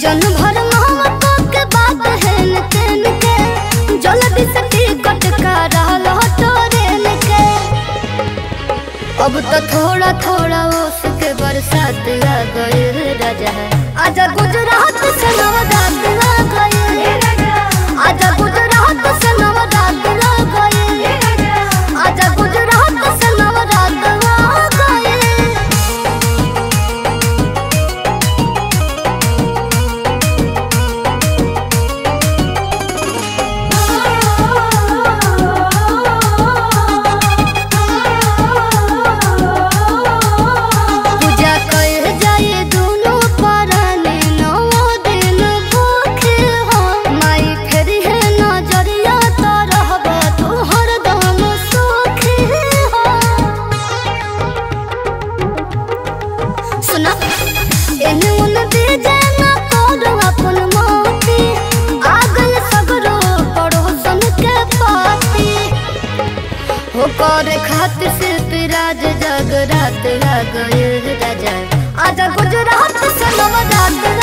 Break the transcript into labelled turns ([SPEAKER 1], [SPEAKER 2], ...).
[SPEAKER 1] season भर मोहब्बतों के बात हेन तेन के जल्दी से टिकट करल ट्रेन के अब तो थोड़ा थोड़ा उसके बरसात आ गए राजा आजा गुजरात से नवरात आ गए आजा गुजरात से नवरात आ गए आजा गुजरात से नवरात आ गए पूजा कर जाए दोनों पराने नौ दिन भूखे हो माई फेर है नजरिया तो रहबा तू हरदम सुखी हो सुना एने ओने दे जाना तोर अपन मोती आगल सगरो पड़ोसन के पाती हो करे खातिर से पिराज जगरात आ गए राजा आजा गुजरात से नवरात